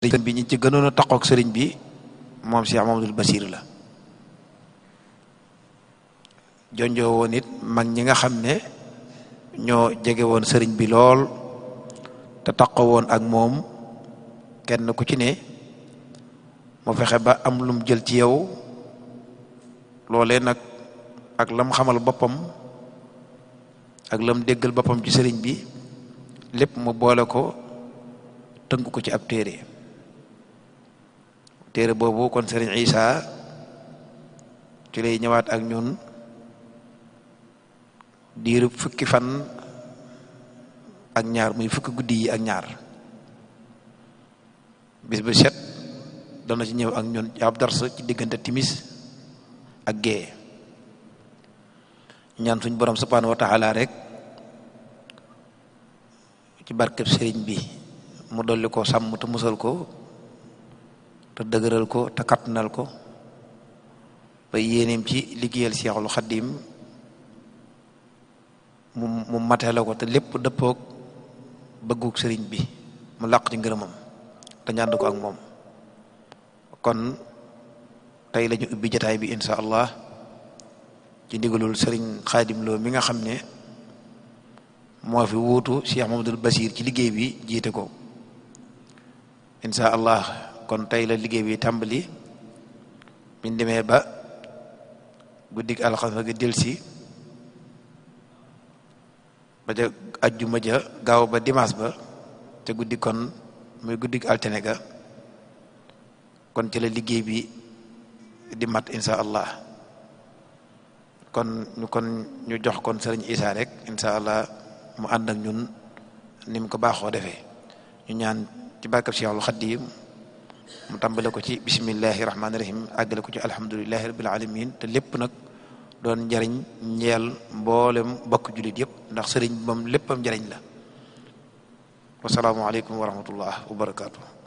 sëriñ bi ñi ci gënoon a taqoog sëriñ bi moom Cheikh Mamadou Basir la jonjoo woon it mag ñi nga xam ne ñoo jege woon sëriñ bi lool te taqo woon ak moom kenn ku ci ne mu fexe ba am lum jël ci yow loolee nag ak lam xamal boppam ak lam déggal boppam ci sëriñ bi lépp mu boole ko tënk ko ci ab téere téere boobu kon sëriñ Isa ci lay ñëwaat ak ñun diiru fukki fan ak ñaar muy fukki guddi yi ak ñaar bis bu set dana ci ñëw ak ñun ab darsa ci diggante timis ak gée ñaan suñ borom subhanahu wa taala rek ci barkeb sëriñ bi mu dolli ko sàmm te musal ko te dëgëral ko te kattanal ko ba yéeneem ci liggéeyal Seexul Xaddim mu mu matee la ko te lépp dëppoog bëggug sëriñ bi mu làq ci ngërëmam te ñànd ko ak moom kon tey lañu ubbi jataay bi insha allah ci ndigalul sëriñ Xaadim Lo mi nga xam ne moo fi wuutu Cheikh Mamadou Basir ci liggéey bi jiite ko insha allah kon tey la liggéey bi tàmbali biñ demee ba guddig alxames gi delsi ba ja ajjuma ja gaaw ba dimanche ba te guddi kon muy guddig altine ga kon ci la liggéey bi di mat insha allah kon ñu kon ñu jox kon sëriñ Isa rek insha allah mu ànd ak ñun ni mu ko baaxoo defee ñu ñaan ci barkab Cheikhul Xaddim mu tàmbale ko ci bismillahi rahmaani rahim àggale ko ci alhamdulillahi rabbil alamin te lépp nag doon njariñ ñeel mboolem bokk jullit yëpp ndax sëriñ moom léppam njariñ la wasalaamualeykum wa rahmatullah wa barakaatu.